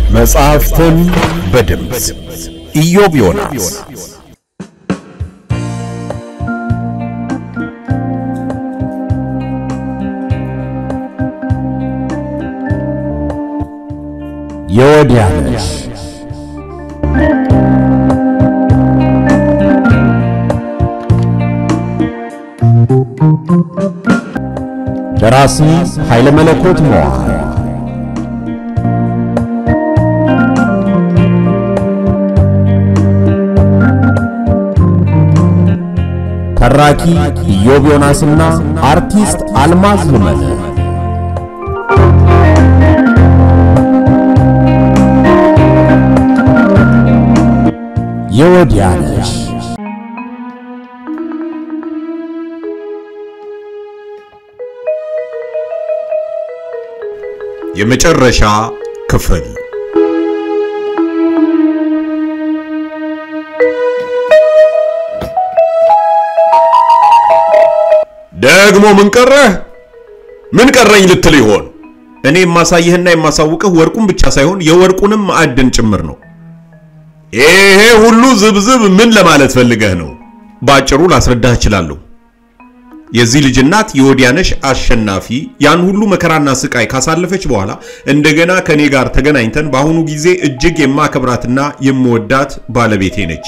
መጽሐፍትን በድምፅ ኢዮብ ዮናስ የወዲያነሽ ደራሲ ኃይለ መለኮት መዋዕል ተራኪ ኢዮብ ዮናስና አርቲስት አልማዝ ልመነ የወዲያነሽ የመጨረሻ ክፍል ደግሞ ምን ቀረህ? ምን ቀረኝ ልትል ይሆን? እኔ የማሳይህና የማሳውቅህ ወርቁን ብቻ ሳይሆን የወርቁንም ማዕድን ጭምር ነው። ይሄ ሁሉ ዝብዝብ ምን ለማለት ፈልገህ ነው? ባጭሩ ላስረዳህ እችላለሁ። የዚህ ልጅ እናት የወዲያነሽ አሸናፊ ያን ሁሉ መከራና ስቃይ ካሳለፈች በኋላ እንደገና ከኔ ጋር ተገናኝተን በአሁኑ ጊዜ እጅግ የማከብራትና የምወዳት ባለቤቴ ነች።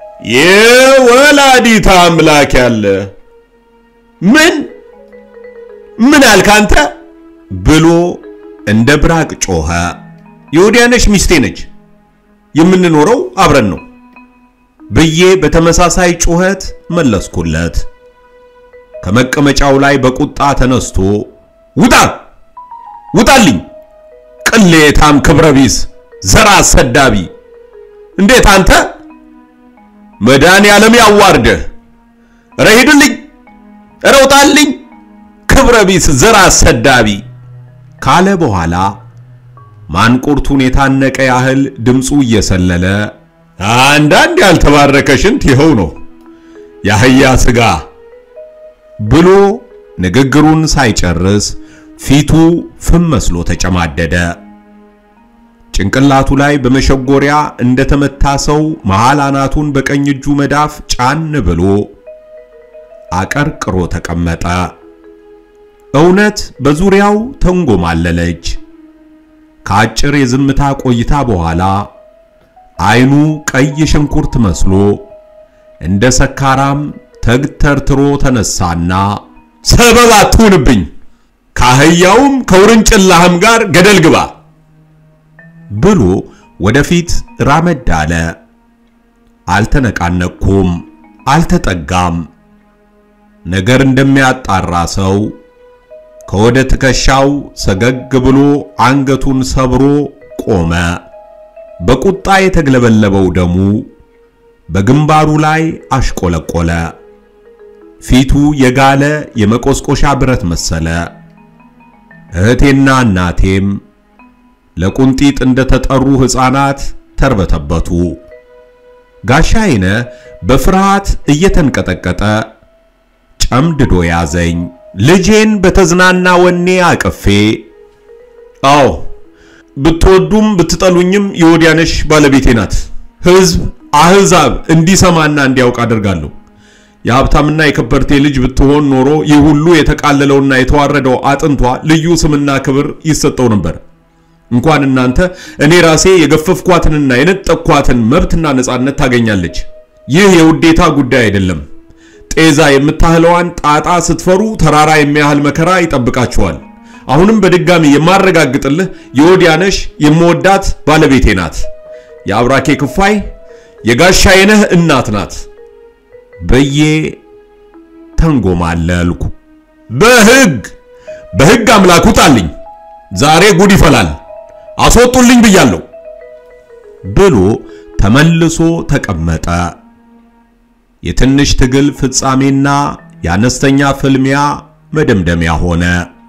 የወላዲት አምላክ ያለ ምን ምን አልክ አንተ ብሎ እንደ ብራቅ ጮኸ። የወዲያነሽ ሚስቴ ነች፣ የምንኖረው አብረን ነው ብዬ በተመሳሳይ ጩኸት መለስኩለት። ከመቀመጫው ላይ በቁጣ ተነስቶ ውጣ ውጣልኝ፣ ቅሌታም ክብረ ቢስ ዘራ አሰዳቢ! እንዴት አንተ መድኃኔ ዓለም ያዋርደህ! ኧረ ሂድልኝ! ኧረ ውጣልኝ! ክብረ ቢስ ዘራ አሰዳቢ! ካለ በኋላ ማንቁርቱን የታነቀ ያህል ድምፁ እየሰለለ አንዳንድ ያልተባረከ ሽንት ይኸው ነው የአህያ ሥጋ ብሎ ንግግሩን ሳይጨርስ ፊቱ ፍም መስሎ ተጨማደደ። ጭንቅላቱ ላይ በመሸጎሪያ እንደተመታ ሰው መሃል አናቱን በቀኝ እጁ መዳፍ ጫን ብሎ አቀርቅሮ ተቀመጠ። እውነት በዙሪያው ተንጎማለለች። ከአጭር የዝምታ ቆይታ በኋላ አይኑ ቀይ ሽንኩርት መስሎ እንደ ሰካራም ተግተርትሮ ተነሳና ሰበብ አትሁንብኝ፣ ከአህያውም ከውርንጭላህም ጋር ገደል ግባ ብሎ ወደፊት ራመድ አለ። አልተነቃነቅኩም፣ አልተጠጋም። ነገር እንደሚያጣራ ሰው ከወደ ትከሻው ሰገግ ብሎ አንገቱን ሰብሮ ቆመ። በቁጣ የተግለበለበው ደሙ በግንባሩ ላይ አሽቆለቆለ። ፊቱ የጋለ የመቆስቆሻ ብረት መሰለ። እህቴና እናቴም ለቁንጢጥ እንደተጠሩ ሕፃናት ተርበተበቱ። ጋሻይነ በፍርሃት እየተንቀጠቀጠ ጨምድዶ ያዘኝ። ልጄን በተዝናና ወኔ አቅፌ አዎ ብትወዱም ብትጠሉኝም የወዲያነሽ ባለቤቴ ናት። ሕዝብ አሕዛብ እንዲሰማና እንዲያውቅ አደርጋለሁ። የሀብታምና የከበርቴ ልጅ ብትሆን ኖሮ ይህ ሁሉ የተቃለለውና የተዋረደው አጥንቷ ልዩ ስምና ክብር ይሰጠው ነበር። እንኳን እናንተ እኔ ራሴ የገፈፍኳትንና የነጠቅኳትን መብትና ነጻነት ታገኛለች። ይህ የውዴታ ጉዳይ አይደለም። ጤዛ የምታህለዋን ጣጣ ስትፈሩ ተራራ የሚያህል መከራ ይጠብቃችኋል። አሁንም በድጋሚ የማረጋግጥልህ የወዲያነሽ የምወዳት ባለቤቴ ናት። የአብራኬ ክፋይ የጋሻዬነህ እናት ናት ብዬ ተንጎማለልኩ። በሕግ በሕግ አምላክ ውጣልኝ፣ ዛሬ ጉድ ይፈላል፣ አስወጡልኝ ብያለሁ ብሎ ተመልሶ ተቀመጠ። የትንሽ ትግል ፍጻሜና የአነስተኛ ፍልሚያ መደምደሚያ ሆነ።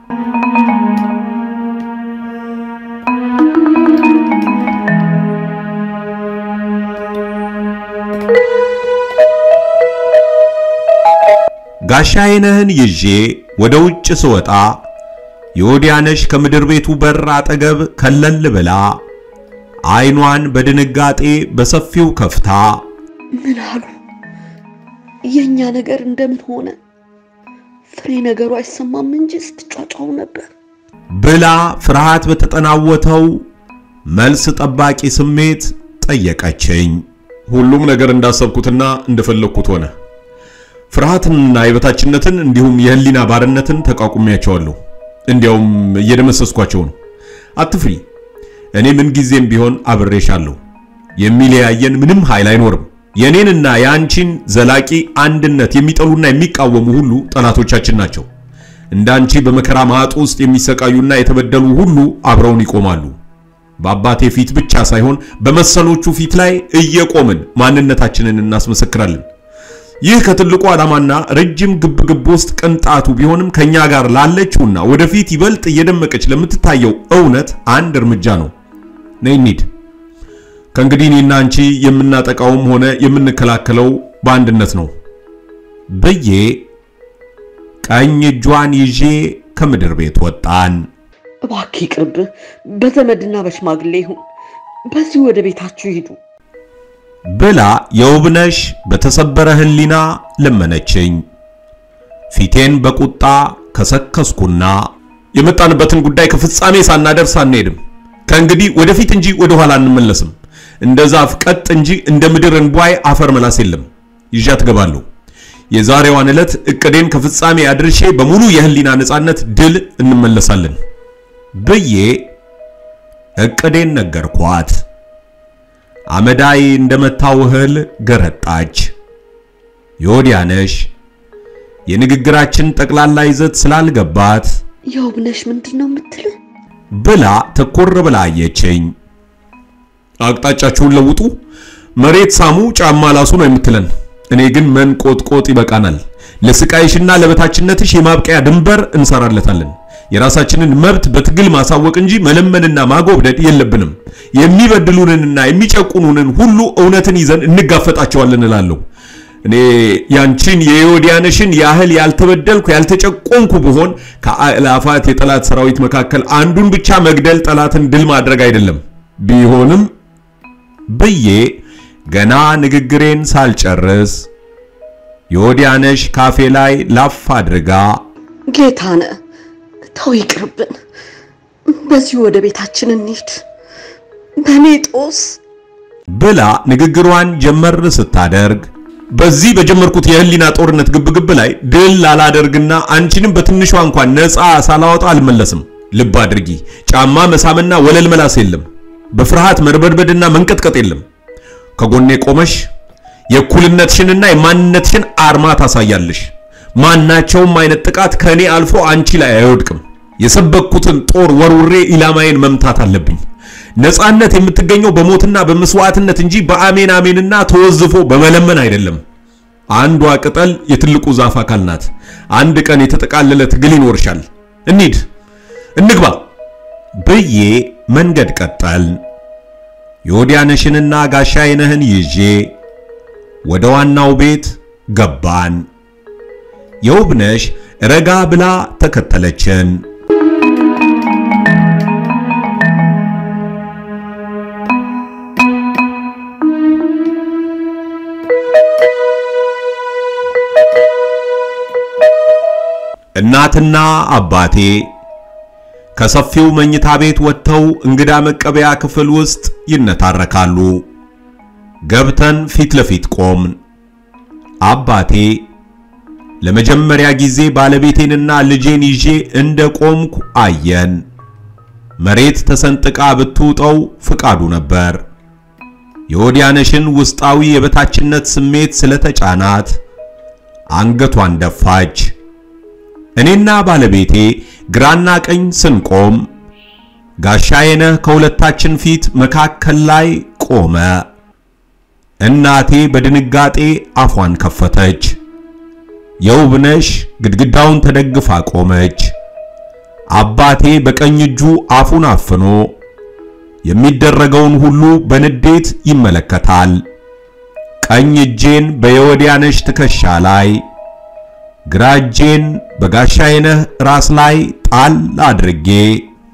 ጋሻዬነህን ይዤ ወደ ውጭ ስወጣ የወዲያነሽ ከምድር ቤቱ በር አጠገብ ከለል ብላ አይኗን በድንጋጤ በሰፊው ከፍታ ምን አሉ? የእኛ ነገር እንደምን ሆነ? ፍሬ ነገሩ አይሰማም እንጂ ስትጫጫው ነበር ብላ ፍርሃት በተጠናወተው መልስ ጠባቂ ስሜት ጠየቀችኝ። ሁሉም ነገር እንዳሰብኩትና እንደፈለግኩት ሆነ። ፍርሃትንና የበታችነትን እንዲሁም የህሊና ባርነትን ተቋቁሜያቸዋለሁ። እንዲያውም እየደመሰስኳቸው ነው። አትፍሪ፣ እኔ ምንጊዜም ቢሆን አብሬሻለሁ። የሚለያየን ምንም ኃይል አይኖርም። የኔንና የአንቺን ዘላቂ አንድነት የሚጠሉና የሚቃወሙ ሁሉ ጠላቶቻችን ናቸው። እንዳንቺ በመከራ ማጥ ውስጥ የሚሰቃዩና የተበደሉ ሁሉ አብረውን ይቆማሉ። በአባቴ ፊት ብቻ ሳይሆን በመሰሎቹ ፊት ላይ እየቆምን ማንነታችንን እናስመሰክራለን። ይህ ከትልቁ ዓላማና ረጅም ግብግብ ውስጥ ቅንጣቱ ቢሆንም ከኛ ጋር ላለችውና ወደፊት ይበልጥ እየደመቀች ለምትታየው እውነት አንድ እርምጃ ነው። ነይ እንሂድ። ከእንግዲህ እኔና አንቺ የምናጠቃውም ሆነ የምንከላከለው በአንድነት ነው ብዬ ቀኝ እጇን ይዤ ከምድር ቤት ወጣን። እባክህ ይቅርብ። በዘመድና በሽማግሌ ይሁን። በዚህ ወደ ቤታችሁ ሂዱ። ብላ የውብነሽ በተሰበረ ሕሊና ለመነችኝ። ፊቴን በቁጣ ከሰከስኩና የመጣንበትን ጉዳይ ከፍጻሜ ሳናደርስ አንሄድም። ከእንግዲህ ወደፊት እንጂ ወደ ኋላ አንመለስም። እንደ ዛፍ ቀጥ እንጂ እንደ ምድር እንቧይ አፈር መላስ የለም። ይዣት እገባለሁ። የዛሬዋን ዕለት እቅዴን ከፍጻሜ አድርሼ በሙሉ የህሊና ነፃነት ድል እንመለሳለን ብዬ እቅዴን ነገርኳት። አመዳይ እንደመታው እህል ገረጣች። የወዲያነሽ የንግግራችን ጠቅላላ ይዘት ስላልገባት የውብነሽ ምንድን ነው የምትልህ? ብላ ትኩር ብላ አየችኝ። አቅጣጫችሁን ለውጡ፣ መሬት ሳሙ፣ ጫማ ላሱ ነው የምትለን። እኔ ግን መንቆጥቆጥ ይበቃናል። ለስቃይሽና ለበታችነትሽ የማብቂያ ድንበር እንሰራለታለን። የራሳችንን መብት በትግል ማሳወቅ እንጂ መለመንና ማጎብደድ የለብንም። የሚበድሉንንና የሚጨቁኑንን ሁሉ እውነትን ይዘን እንጋፈጣቸዋለን እላለሁ። እኔ ያንቺን የዮዲያነሽን ያህል ያልተበደልኩ ያልተጨቆንኩ ብሆን ከአእላፋት የጠላት ሰራዊት መካከል አንዱን ብቻ መግደል ጠላትን ድል ማድረግ አይደለም። ቢሆንም ብዬ ገና ንግግሬን ሳልጨርስ የወዲያነሽ ካፌ ላይ ላፍ አድርጋ ጌታነ ተው ይቅርብን። በዚህ ወደ ቤታችን እንሂድ። በእኔ ጦስ ብላ ንግግሯን ጀመር ስታደርግ በዚህ በጀመርኩት የህሊና ጦርነት ግብግብ ላይ ድል ላላደርግና አንቺንም በትንሿ እንኳን ነፃ ሳላወጣ አልመለስም። ልብ አድርጊ፣ ጫማ መሳምና ወለል መላስ የለም። በፍርሃት መርበድበድና መንቀጥቀጥ የለም። ከጎኔ ቆመሽ የእኩልነትሽንና የማንነትሽን አርማ ታሳያለሽ። ማናቸውም አይነት ጥቃት ከእኔ አልፎ አንቺ ላይ አይወድቅም። የሰበኩትን ጦር ወርውሬ ኢላማዬን መምታት አለብኝ። ነፃነት የምትገኘው በሞትና በመስዋዕትነት እንጂ በአሜን አሜንና ተወዝፎ በመለመን አይደለም። አንዷ ቅጠል የትልቁ ዛፍ አካል ናት። አንድ ቀን የተጠቃለለ ትግል ይኖርሻል። እንሂድ፣ እንግባ ብዬ መንገድ ቀጠል። የወዲያነሽንና ጋሻዬነህን ይዤ ወደ ዋናው ቤት ገባን። የውብነሽ ረጋ ብላ ተከተለችን። እናትና አባቴ ከሰፊው መኝታ ቤት ወጥተው እንግዳ መቀበያ ክፍል ውስጥ ይነታረካሉ። ገብተን ፊት ለፊት ቆምን። አባቴ ለመጀመሪያ ጊዜ ባለቤቴንና ልጄን ይዤ እንደ ቆምኩ አየን። መሬት ተሰንጥቃ ብትውጠው ፍቃዱ ነበር። የወዲያነሽን ውስጣዊ የበታችነት ስሜት ስለተጫናት አንገቷን ደፋች። እኔና ባለቤቴ ግራና ቀኝ ስንቆም ጋሻዬነህ ከሁለታችን ፊት መካከል ላይ ቆመ። እናቴ በድንጋጤ አፏን ከፈተች። የውብነሽ ግድግዳውን ተደግፋ ቆመች። አባቴ በቀኝ እጁ አፉን አፍኖ የሚደረገውን ሁሉ በንዴት ይመለከታል። ቀኝ እጄን በየወዲያነሽ ትከሻ ላይ ግራ እጄን በጋሻዬነህ ራስ ላይ ጣል አድርጌ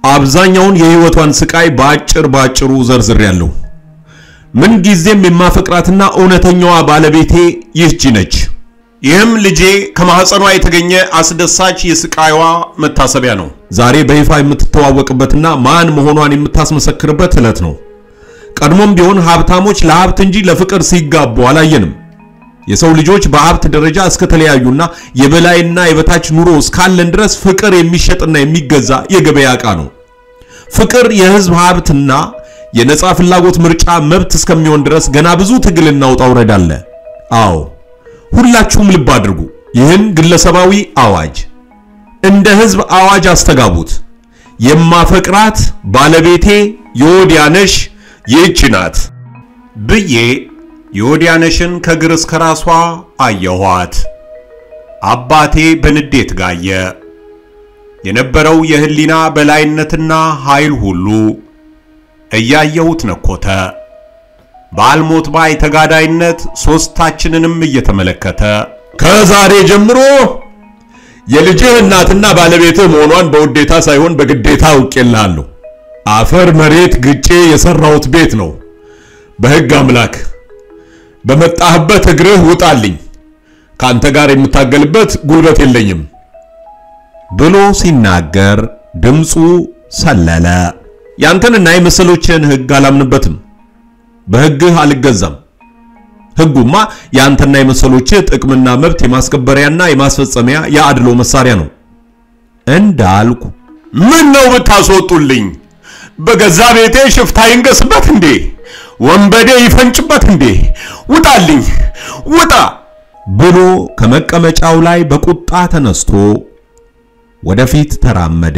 አብዛኛውን የህይወቷን ስቃይ በአጭር ባጭሩ ዘርዝሬያለሁ። ምን ጊዜም የማፈቅራትና እውነተኛዋ ባለቤቴ ይህቺ ነች። ይህም ልጄ ከማህፀኗ የተገኘ አስደሳች የስቃይዋ መታሰቢያ ነው። ዛሬ በይፋ የምትተዋወቅበትና ማን መሆኗን የምታስመሰክርበት ዕለት ነው። ቀድሞም ቢሆን ሀብታሞች ለሀብት እንጂ ለፍቅር ሲጋቡ አላየንም። የሰው ልጆች በሀብት ደረጃ እስከተለያዩና የበላይና የበታች ኑሮ እስካለን ድረስ ፍቅር የሚሸጥና የሚገዛ የገበያ ዕቃ ነው። ፍቅር የህዝብ ሀብትና የነጻ ፍላጎት ምርጫ መብት እስከሚሆን ድረስ ገና ብዙ ትግልና ውጣ ውረድ አለ። አዎ ሁላችሁም ልብ አድርጉ። ይህን ግለሰባዊ አዋጅ እንደ ህዝብ አዋጅ አስተጋቡት። የማፈቅራት ባለቤቴ የወዲያነሽ ይህች ናት ብዬ የወዲያነሽን ከግር እስከ ራሷ አየኋት። አባቴ በንዴት ጋየ። የነበረው የህሊና በላይነትና ኃይል ሁሉ እያየሁት ነኮተ። በአልሞት ባይ ተጋዳይነት ሦስታችንንም እየተመለከተ ከዛሬ ጀምሮ የልጅህ እናትና ባለቤትህ መሆኗን በውዴታ ሳይሆን በግዴታ አውቄልሃለሁ። አፈር መሬት ግጬ የሰራሁት ቤት ነው። በሕግ አምላክ በመጣህበት እግርህ ውጣልኝ። ካንተ ጋር የምታገልበት ጉልበት የለኝም ብሎ ሲናገር ድምፁ ሰለለ። ያንተንና የመሰሎችህን ሕግ አላምንበትም። በሕግህ አልገዛም። ሕጉማ ያንተና የመሰሎችህ ጥቅምና መብት የማስከበሪያና የማስፈጸሚያ የአድሎ መሳሪያ ነው እንዳልኩ ምን ነው ብታስወጡልኝ? በገዛ ቤቴ ሽፍታ ይንገስበት እንዴ? ወንበዴ ይፈንጭበት እንዴ? ውጣልኝ፣ ውጣ ብሎ ከመቀመጫው ላይ በቁጣ ተነስቶ ወደፊት ተራመደ።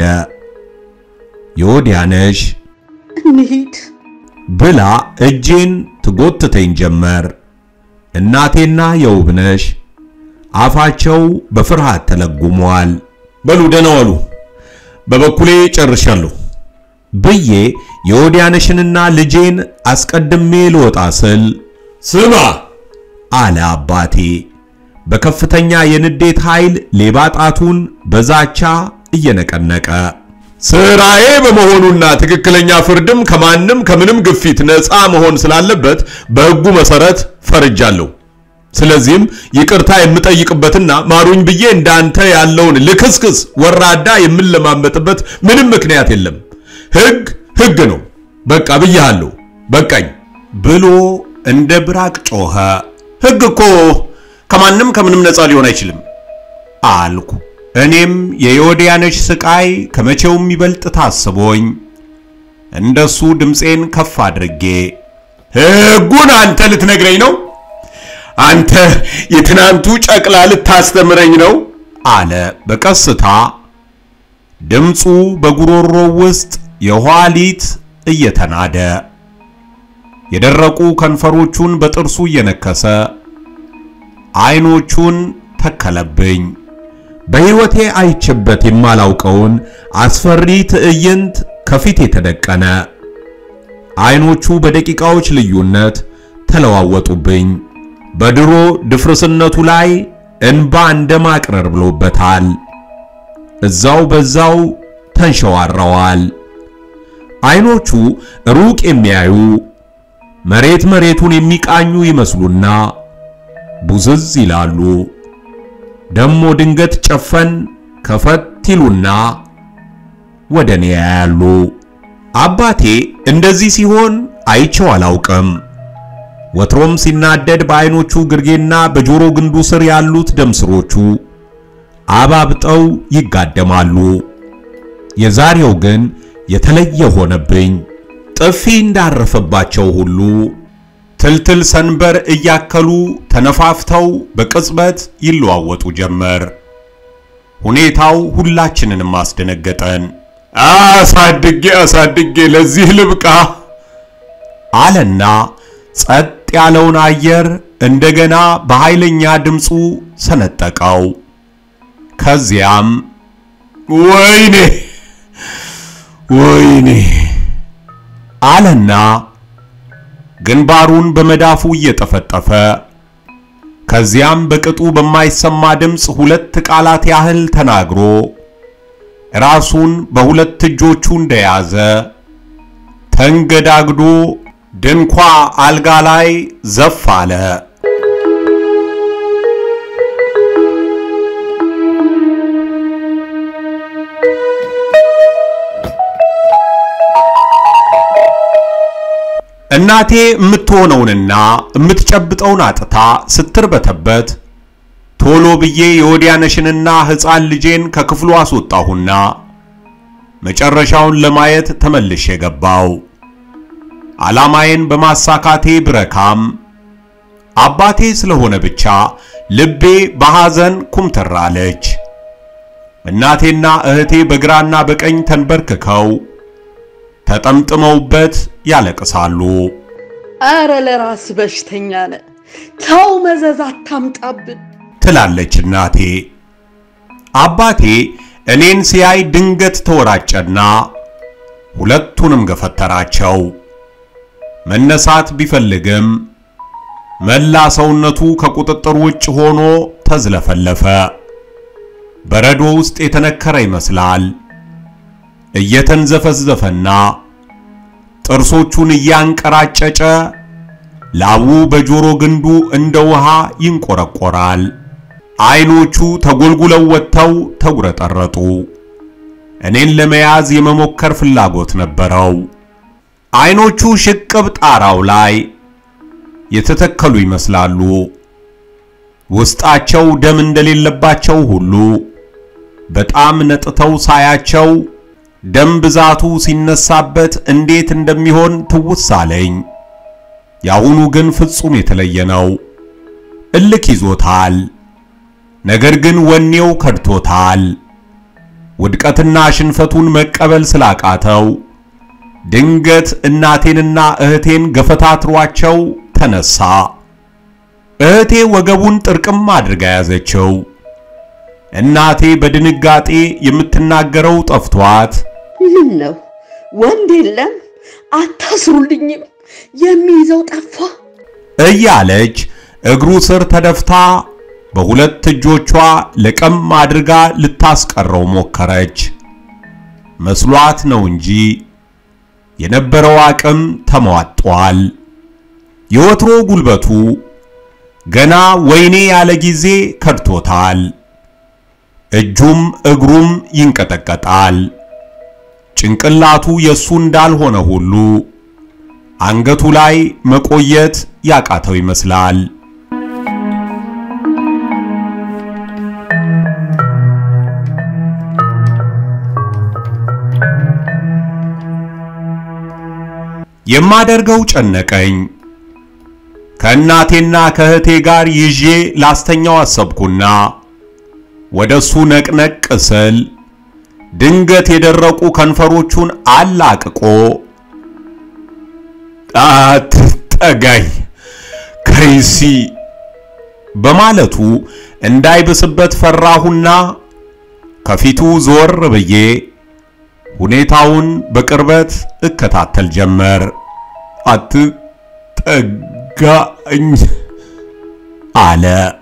የወዲያነሽ እንሂድ። ብላ እጄን ትጎትተኝ ጀመር። እናቴና የውብነሽ አፋቸው በፍርሃት ተለጉመዋል። በሉ ደህና ዋሉ፣ በበኩሌ ጨርሻለሁ ብዬ የወዲያነሽንና ልጄን አስቀድሜ ልወጣ ስል ስማ አለ አባቴ በከፍተኛ የንዴት ኃይል ሌባ ጣቱን በዛቻ እየነቀነቀ ስራዬ በመሆኑና ትክክለኛ ፍርድም ከማንም ከምንም ግፊት ነፃ መሆን ስላለበት በሕጉ መሰረት ፈርጃለሁ። ስለዚህም ይቅርታ የምጠይቅበትና ማሩኝ ብዬ እንዳንተ ያለውን ልክስክስ ወራዳ የምንለማመጥበት ምንም ምክንያት የለም። ሕግ ሕግ ነው። በቃ ብያለሁ፣ በቃኝ ብሎ እንደ ብራቅ ጮኸ። ሕግ እኮ ከማንም ከምንም ነፃ ሊሆን አይችልም አልኩ። እኔም የዮዲያነሽ ስቃይ ከመቼውም ይበልጥ ታስቦኝ እንደሱ ድምፄን ከፍ አድርጌ ሕጉን አንተ ልትነግረኝ ነው? አንተ የትናንቱ ጨቅላ ልታስተምረኝ ነው? አለ በቀስታ ድምፁ በጉሮሮ ውስጥ የኋሊት እየተናደ የደረቁ ከንፈሮቹን በጥርሱ እየነከሰ አይኖቹን ተከለብኝ። በሕይወቴ አይቼበት የማላውቀውን አስፈሪ ትዕይንት ከፊት የተደቀነ አይኖቹ በደቂቃዎች ልዩነት ተለዋወጡብኝ። በድሮ ድፍርስነቱ ላይ እንባ እንደማቅረር ብሎበታል። እዛው በዛው ተንሸዋረዋል። አይኖቹ ሩቅ የሚያዩ መሬት መሬቱን የሚቃኙ ይመስሉና ቡዝዝ ይላሉ። ደሞ ድንገት ጨፈን ከፈት ይሉና ወደ እኔ ያያሉ። አባቴ እንደዚህ ሲሆን አይቼው አላውቅም። ወትሮም ሲናደድ በአይኖቹ ግርጌና በጆሮ ግንዱ ስር ያሉት ደም ስሮቹ አባብጠው ይጋደማሉ። የዛሬው ግን የተለየ ሆነብኝ። ጥፊ እንዳረፈባቸው ሁሉ ትልትል ሰንበር እያከሉ ተነፋፍተው በቅጽበት ይለዋወጡ ጀመር። ሁኔታው ሁላችንንም አስደነገጠን። አሳድጌ አሳድጌ ለዚህ ልብቃ አለና ጸጥ ያለውን አየር እንደገና በኃይለኛ ድምፁ ሰነጠቀው። ከዚያም ወይኔ ወይኔ አለና ግንባሩን በመዳፉ እየጠፈጠፈ ከዚያም በቅጡ በማይሰማ ድምፅ ሁለት ቃላት ያህል ተናግሮ ራሱን በሁለት እጆቹ እንደያዘ ተንገዳግዶ ድንኳ አልጋ ላይ ዘፍ አለ። እናቴ የምትሆነውንና የምትጨብጠውን አጥታ ስትርበተበት ቶሎ ብዬ የወዲያነሽንና ሕፃን ልጄን ከክፍሉ አስወጣሁና መጨረሻውን ለማየት ተመልሼ ገባው። ዓላማዬን በማሳካቴ ብረካም አባቴ ስለሆነ ብቻ ልቤ በሐዘን ኩምትር አለች። እናቴና እህቴ በግራና በቀኝ ተንበርክከው ተጠምጥመውበት ያለቅሳሉ። አረ ለራስ በሽተኛ ነ ተው መዘዝ አታምጣብን ትላለች እናቴ። አባቴ እኔን ሲያይ ድንገት ተወራጨና ሁለቱንም ገፈተራቸው። መነሳት ቢፈልግም መላ ሰውነቱ ከቁጥጥር ውጭ ሆኖ ተዝለፈለፈ። በረዶ ውስጥ የተነከረ ይመስላል። እየተንዘፈዘፈና ጥርሶቹን እያንቀራጨጨ ላቡ በጆሮ ግንዱ እንደ ውሃ ይንቆረቆራል። አይኖቹ ተጎልጉለው ወጥተው ተጉረጠረጡ። እኔን ለመያዝ የመሞከር ፍላጎት ነበረው። አይኖቹ ሽቅብ ጣራው ላይ የተተከሉ ይመስላሉ። ውስጣቸው ደም እንደሌለባቸው ሁሉ በጣም ነጥተው ሳያቸው ደም ብዛቱ ሲነሳበት እንዴት እንደሚሆን ትውስ አለኝ። የአሁኑ ግን ፍጹም የተለየ ነው። እልክ ይዞታል። ነገር ግን ወኔው ከድቶታል። ውድቀትና ሽንፈቱን መቀበል ስላቃተው ድንገት እናቴንና እህቴን ገፈታትሯቸው ተነሳ። እህቴ ወገቡን ጥርቅም አድርጋ ያዘችው። እናቴ በድንጋጤ የምትናገረው ጠፍቷት ምን ነው ወንድ የለም አታስሩልኝም የሚይዘው ጠፋ እያለች እግሩ ስር ተደፍታ በሁለት እጆቿ ለቀም አድርጋ ልታስቀረው ሞከረች። መስሏት ነው እንጂ የነበረው አቅም ተሟጧል። የወትሮ ጉልበቱ ገና ወይኔ ያለ ጊዜ ከድቶታል። እጁም እግሩም ይንቀጠቀጣል። ጭንቅላቱ የሱ እንዳልሆነ ሁሉ አንገቱ ላይ መቆየት ያቃተው ይመስላል። የማደርገው ጨነቀኝ። ከእናቴና ከእህቴ ጋር ይዤ ላስተኛው አሰብኩና ወደሱ ነቅነቅ ስል ድንገት የደረቁ ከንፈሮቹን አላቅቆ አትጠጋኝ ከይሲ በማለቱ እንዳይብስበት ፈራሁና ከፊቱ ዞር ብዬ ሁኔታውን በቅርበት እከታተል ጀመር። አትጠጋኝ አለ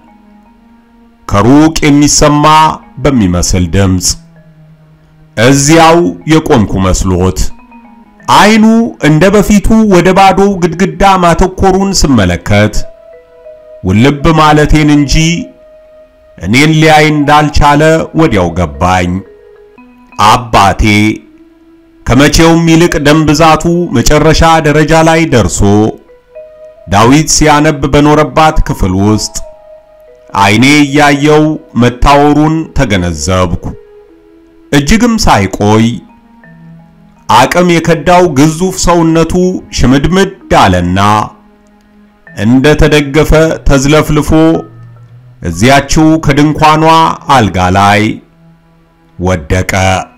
ከሩቅ የሚሰማ በሚመስል ድምፅ። እዚያው የቆምኩ መስሎት አይኑ እንደ በፊቱ ወደ ባዶው ግድግዳ ማተኮሩን ስመለከት ውልብ ማለቴን እንጂ እኔን ሊያይ እንዳልቻለ ወዲያው ገባኝ። አባቴ ከመቼውም ይልቅ ደም ብዛቱ መጨረሻ ደረጃ ላይ ደርሶ ዳዊት ሲያነብ በኖረባት ክፍል ውስጥ አይኔ እያየው መታወሩን ተገነዘብኩ። እጅግም ሳይቆይ አቅም የከዳው ግዙፍ ሰውነቱ ሽምድምድ አለና እንደ ተደገፈ ተዝለፍልፎ እዚያችው ከድንኳኗ አልጋ ላይ ወደቀ።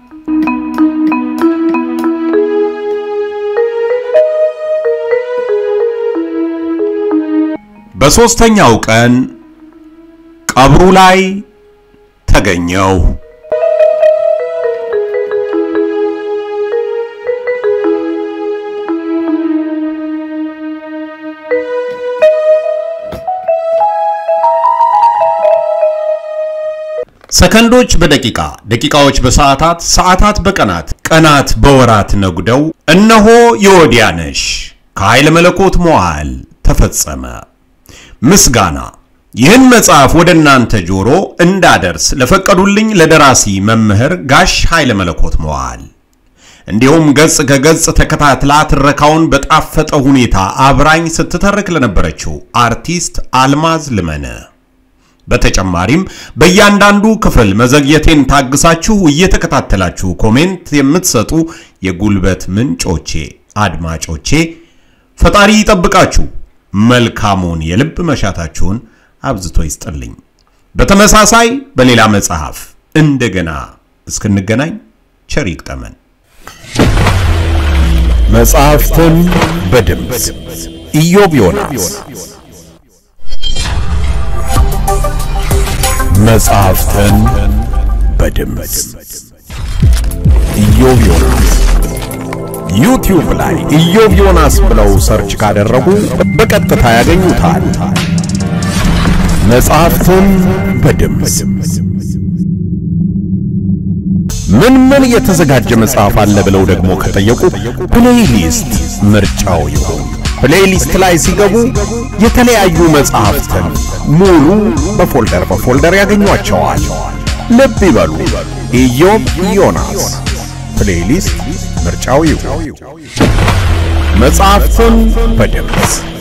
በሦስተኛው ቀን ቀብሩ ላይ ተገኘው። ሰከንዶች በደቂቃ ደቂቃዎች በሰዓታት ሰዓታት በቀናት ቀናት በወራት ነጉደው እነሆ የወዲያነሽ ከኃይለ መለኮት መዋዕል ተፈጸመ። ምስጋና ይህን መጽሐፍ ወደ እናንተ ጆሮ እንዳደርስ ለፈቀዱልኝ ለደራሲ መምህር ጋሽ ኃይለ መለኮት መዋዕል እንዲሁም ገጽ ከገጽ ተከታትላ ትረካውን በጣፈጠ ሁኔታ አብራኝ ስትተርክ ለነበረችው አርቲስት አልማዝ ልመነ በተጨማሪም በእያንዳንዱ ክፍል መዘግየቴን ታግሳችሁ እየተከታተላችሁ ኮሜንት የምትሰጡ የጉልበት ምንጮቼ አድማጮቼ ፈጣሪ ይጠብቃችሁ፣ መልካሙን የልብ መሻታችሁን አብዝቶ ይስጥልኝ። በተመሳሳይ በሌላ መጽሐፍ እንደገና እስክንገናኝ ቸር ይግጠመን። መጽሐፍትን በድምፅ ኢዮብ ዮናስ መጽሐፍትን በድምፅ ኢዮብ ዮናስ ዩቲዩብ ላይ ኢዮብ ዮናስ ብለው ሰርች ካደረጉ በቀጥታ ያገኙታል። መጽሐፍትን በድምፅ ምን ምን የተዘጋጀ መጽሐፍ አለ ብለው ደግሞ ከጠየቁ ፕሌይሊስት ምርጫው ይሁን። ፕሌይሊስት ላይ ሲገቡ የተለያዩ መጽሐፍትን ሙሉ በፎልደር በፎልደር ያገኟቸዋል። ልብ ይበሉ፣ ኢዮብ ዮናስ ፕሌይሊስት ምርጫው ይሁን። መጽሐፍትን በድምፅ